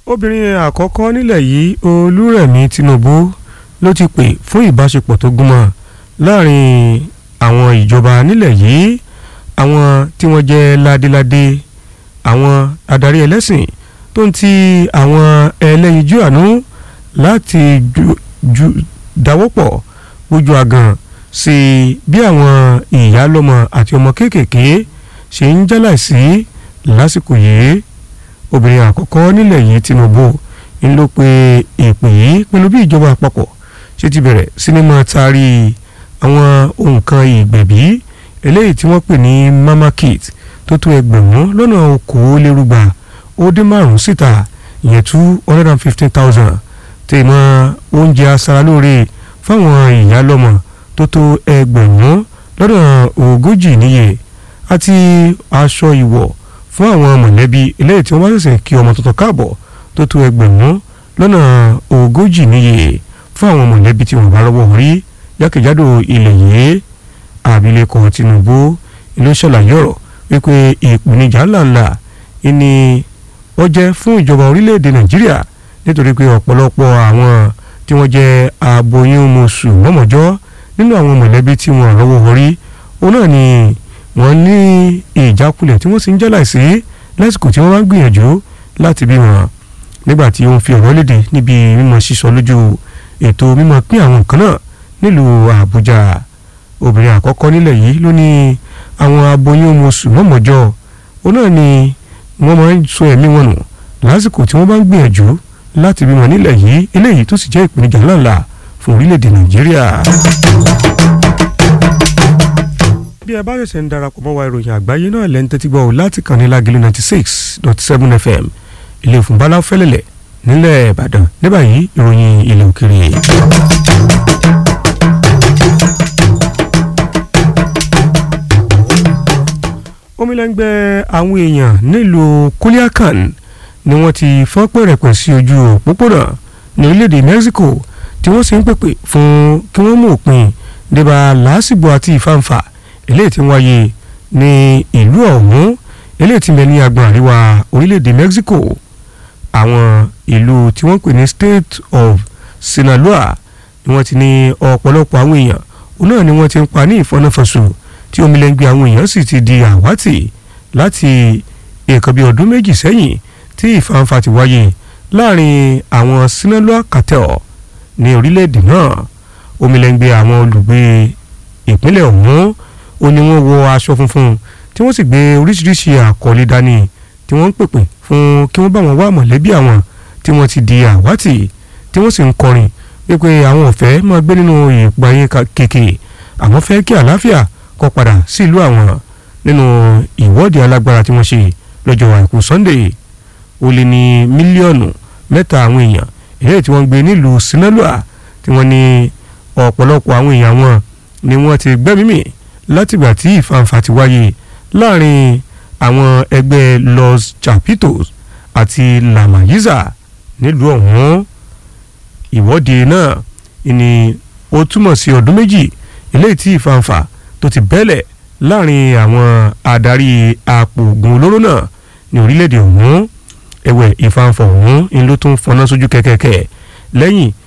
obìnrin àkọ́kọ́ nílẹ̀ yìí olúrẹ̀mí tinubu ló ti pè fún ìbáṣepọ̀ tó gúnmọ́ láàrin àwọn ìjọba nílẹ̀ yìí àwọn tí wọ́n jẹ́ ládéládé àwọn adarí ẹlẹ́sìn tó ń ti àwọn ẹlẹ́yinjú àánú láti ju dáwọ́pọ̀ ojú àgàn sí bí àwọn ìyálọ́mọ àti ọmọ kéékèèké ṣe ń jálàsí lásìkò yìí obìnrin àkọ́kọ́ nílẹ̀ yìí Tinubu ń ló pe ìpè yìí pẹ̀lú bí ìjọba àpapọ̀ ṣe ti bẹ̀rẹ̀ sinimá taari àwọn nǹkan ìgbẹ̀bí eléyìí tí wọ́n pè ní mama kit tó tó ẹgbẹ̀rún lọ́nà okòólérúgba ó dín márùn-ún síta ìyẹn two hundred and fifteen thousand tèmọ́ oúnjẹ aṣaralóore fáwọn ìyálọ́mọ tó tó ẹgbẹ̀rún lọ́nà ogójì níye àti aṣọ ìwọ̀ fún àwọn mọ̀lẹ́bí eléyìí tí wọ́n bá ṣẹ̀ṣẹ̀ kí ọmọ tuntun káàbọ̀ tó tó ẹgbẹ̀rún lọ́nà ogójì níye fún àwọn mọ̀lẹ́bí tí wọ́n bá lọ́wọ́ rí jákèjádò ilẹ̀ yìí abilékọ Tinubu ló ṣàlàyé ọ̀rọ̀ wípé ìpèníjà ńláńlá ni wọ́n jẹ́ fún ìjọba orílẹ̀-èdè Nàìjíríà nítorí pé ọ̀pọ̀lọpọ̀ àwọn tí wọ́n jẹ́ aboyún mọ̀ṣù mọ́mọ́jọ́ nínú àwọn mọ̀lẹ́bí tí wọ́n lọ́wọ́ rí òun náà ni wọ́n ní ìjákulẹ̀ tí wọ́n sì ń jẹ́ láìsí lásìkò tí wọ́n bá ń gbìyànjú láti bí wọn nígbà tí ó ń fi ọ̀rọ̀ léde níbi mímọ sísọ lójú ètò mímọ pín àwọn nǹkan náà nílùú Àbújá obìnrin àkọ́kọ́ nílẹ̀ yìí ló ní àwọn aboyún oṣù mọ́mọ́jọ́ òun náà ni wọ́n máa ń sọ ẹ̀mí wọn nù lásìkò tí wọ́n bá ń gbìyànjú láti bímọ nílẹ̀ yìí eléyìí tó sì jẹ́ ìpèníjà ńláńlá fún orílẹ̀-èdè Nàìjíríà bí ẹ bá ṣẹ̀ṣẹ̀ ń darapọ̀ mọ́ wa ìròyìn àgbáyé náà lẹ́ń tẹ́tí gbọ́ láti kàn ní Lágìlú ninety six dot seven fm ilé ìfúnbalá fẹ́lẹ̀lẹ̀ nílẹ̀ Ìbàdàn ní báyìí ìròyìn ilẹ̀ òkèrè. omilẹ́ngbẹ́ àwọn èèyàn nílùú Culiacan ni wọ́n ti fọ́n pẹ̀rẹ̀pẹ̀ sí ojú òpópónà ní orílẹ̀-èdè Mexico tí wọ́n sì ń pèpè fún kí wọ́n mú òpin débà làásìgbò àti ìfàǹfà eléyìí tí ń wáyé ní ìlú ọ̀hún eléyìí tí ń bẹ ní agbọ̀n àríwá orílẹ̀-èdè Mexico àwọn ìlú tí wọ́n pè ní State of Sinaloa ni wọ́n ti ní ọ̀pọ̀lọpọ̀ àwọn èèyàn òun náà ni wọ́n ti ń pa ní ìfọ́náfọ́sù tí omilẹ́ngbẹ́ àwọn èèyàn sì ti di àwátì láti nǹkan bíi ọdún méjì sẹ́yìn tí ìfàǹfà ti wáyé láàrin àwọn Sinaloa cartel ní orílẹ̀-èdè náà omilẹ́ngbẹ́ àwọn olùgbé ìpínlẹ̀ ọ̀hún ó ní wọ́n wọ aṣọ funfun tí wọ́n sì gbé oríṣiríṣi àkọlé dání tí wọ́n ń pèpè fún kí wọ́n bá wọn wá mọ̀lẹ́bí àwọn tí wọ́n ti di àwátì tí wọ́n sì ń kọrin wípé àwọn ọ̀fẹ́ máa gbé nínú ìpààyè kéèké àwọn fẹ́ kí àlàáfíà kó padà sí ìlú àwọn nínú ìwọ́de alágbára tí wọ́n ṣe lọ́jọ́ àìkú Sunday ó lé ní mílíọ̀nù mẹ́ta àwọn èèyàn èyí tí wọ́n gbé nílùú Sinaloa tí wọ́n ní ọ̀pọ̀lọpọ̀ àwọn èèyàn wọn ni wọ́n ti gbẹ́mímì látìgbà tí ìfàǹfà ti wáyé láàrin àwọn ẹgbẹ́ Los Chapitos àti La Mayiza nílùú ọ̀hún ìwọ́de náà ni ó túmọ̀ sí ọdún méjì eléyìí tí ìfàǹfà tó ti bẹ́lẹ̀ láàrin àwọn adarí apòògùn olóró náà ní orílẹ̀-èdè ọ̀hún ẹ̀wẹ̀ ìfàǹfà ọ̀hún ni ló tún fọná sójú kẹ̀kẹ́kẹ́ lẹ́yìn